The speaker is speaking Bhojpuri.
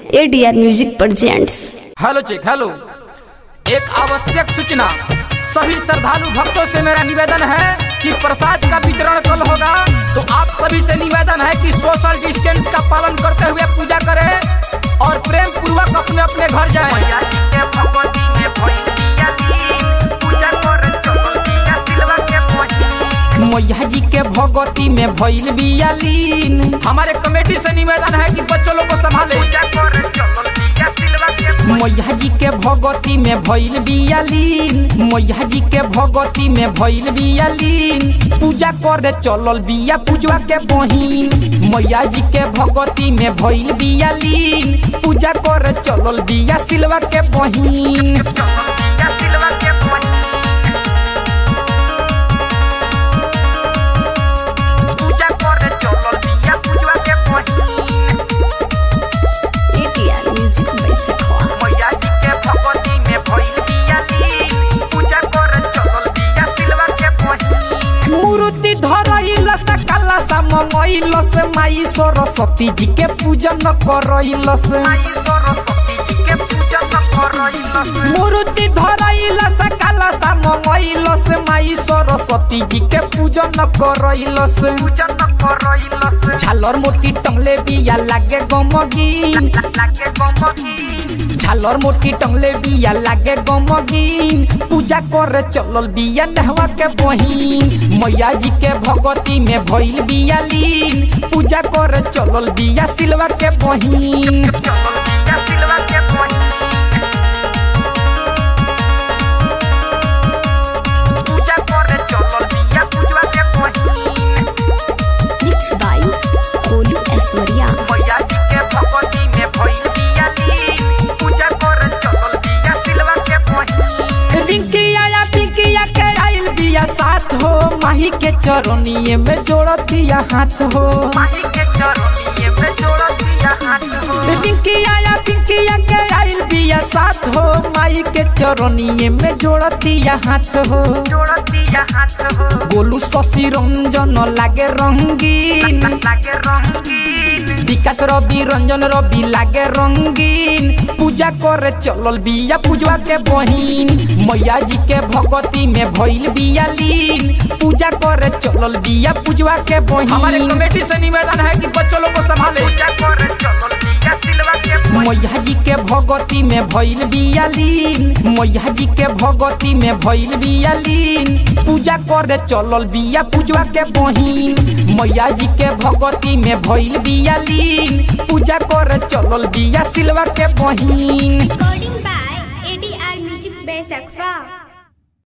ADR music presents hello check hello एक आवश्यक सूचना सभी श्रद्धालु भक्तों से मेरा निवेदन है कि प्रसाद का वितरण कल होगा तो आप सभी से निवेदन है कि सोशल डिस्टेंस का पालन करते हुए पूजा करें और प्रेम पूर्वक अपने अपने घर जाएं। मैया जी के भगवती में भइल बियालीन हमारे कमेटी से निवेदन है कि बच्चों लोग को संभाले मैया जी के भगवती में भइल बियालीन मैया जी के भगवती में भइल बियालीन पूजा करे चलल बिया पूजवा के बहिन मैया जी के भगवती में भइल बियालीन पूजा करे चलल बिया सिलवा के बहिन एडीआर म्यूजिक बैसखवा मूर्ति धरइल से काला सा मंगइल से माई सरस्वती जी के पूजन करइल से मूर्ति धरइल से काला सा मंगइल से माई सरस्वती जी के पूजन करइल से झालर मोटी टंगले बिया लागे गमगी झालर मोटी टंगले बिया लागे गमगीन पूजा करे चलल बिया नहवा के बहिन मैया जी के भगवती में भइल बिया लीन पूजा करे चलल बिया सिलवा के बहिन मिक्स बाय कोलू ऐश्वर्या रिंकिया या पिंकिया के आइल बिया साथ हो माही के चरनिए में जोड़तिया हाथ हो पिंकिया या पिंकिया के आइल बिया साथ हो माई के चरनिए में जोड़तिया हाथ हो गोलू शशि रंजन लागे रंगीन विकास रवि रंजन रवि लागे रंगीन पूजा करे चलल बिया पूजवा के बहिन मैया जी के भगवती में भइल बिया लीन पूजा करे चलल बिया पूजवा के बहिन हमारे कमेटी से निवेदन है कि बच्चों लोग को संभाले मैया जी के भगवती में भइल बिया लीन मैया जी के भगवती में भइल बिया लीन पूजा करे चलल बिया पूजवा के बहिन मैया जी के भगवती में भइल बिया लीन पूजा करे चलल बिया सिलवा के बहिन Recording by ADR Music Base Aqua.